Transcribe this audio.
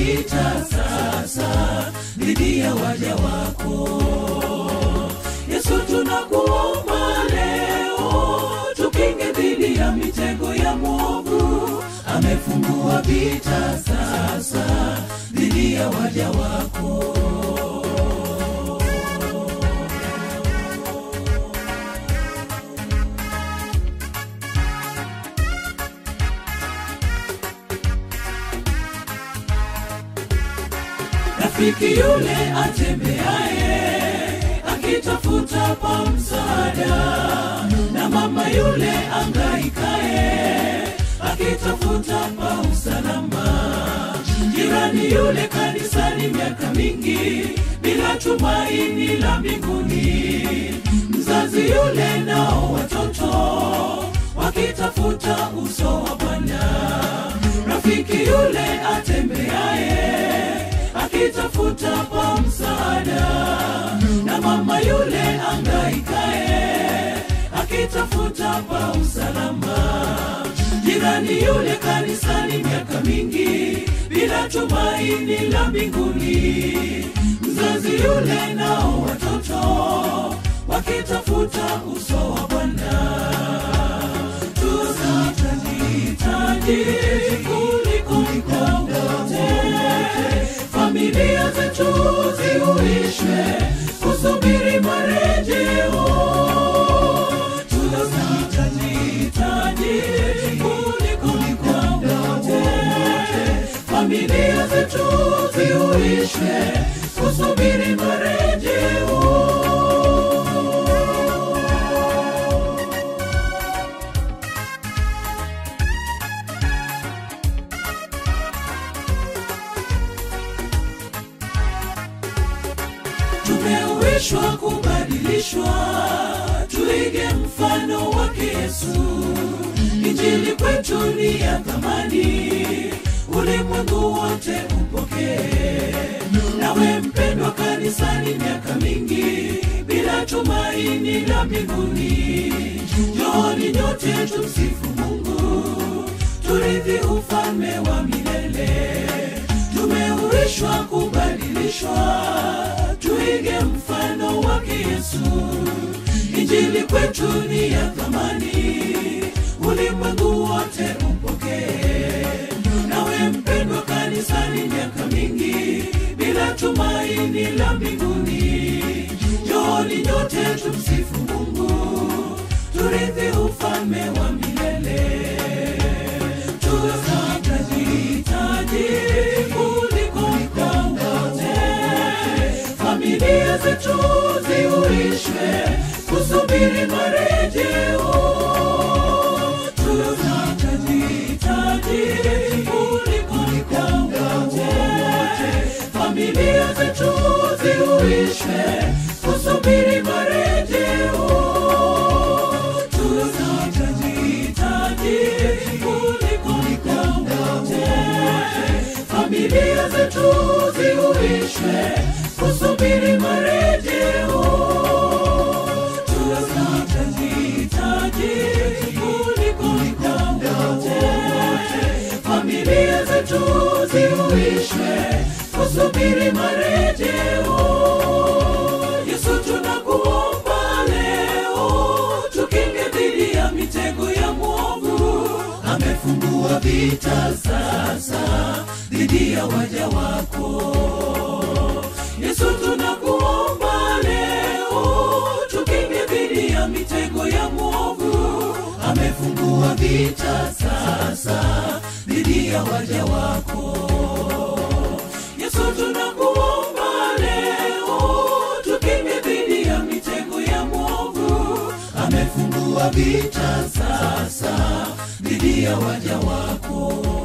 vita sasa dhidi ya waja wako yesu tunakuomba leo tukinge dhidi ya mitego ya mwovu amefungua vita sasa dhidi ya waja wako rafiki yule atembeaye akitafuta pa msaada na mama yule angaikaye akitafuta pa usalama jirani yule kanisani miaka mingi bila tumaini la mbinguni mzazi yule nao watoto wakitafuta uso wa bwana rafiki yule atembeaye akitafuta pa msaada na mama yule angaikae akitafuta pa usalama jirani yule kanisani miaka mingi bila tumaini la mbinguni mzazi yule nao watoto wakitafuta uso wa bwana tunahitaji kuliko wote familia zetu ziuishwe kusubiri marejeo tunahitaji kuliko wote familia zetu ziuishwe kusubiri marejeo tumeuishwa kubadilishwa tuige mfano wake yesu injili kwetu ni ya thamani ulimwengu wote upokee nawe mpendwa kanisani miaka mingi bila tumaini la mbinguni njooni nyote tumsifu mungu turithi ufalme wa milele tumeuishwa kubadilishwa tuige mfano wake yesu injili kwetu ni ya thamani ulimwengu wote upokee nawe mpendwa kanisani miaka mingi bila tumaini la mbinguni njooni nyote tumsifu mungu turithi ufalme wa milele tunahitaji kuliko wote familia zetu ziuishwe kusubiri marejeo tunahitaji kuliko wote familia zetu ziuishwe kusubiri marejeo tunahitaji kuliko wote familia zetu ziuishwe kusubiri marejeo tunahitaji kuliko wote familia zetu ziuishwe kusubiri marejeo yesu tunakuomba leo tukinge dhidi ya mitego ya mwovu amefungua vita sasa dhidi ya waja wako yesu tunakuomba leo tukinge dhidi ya mitego ya mwovu amefungua vita sasa dhidi ya waja wako yesu tunakuomba leo tukinge dhidi ya mitego ya mwovu amefungua vita sasa dhidi ya waja wako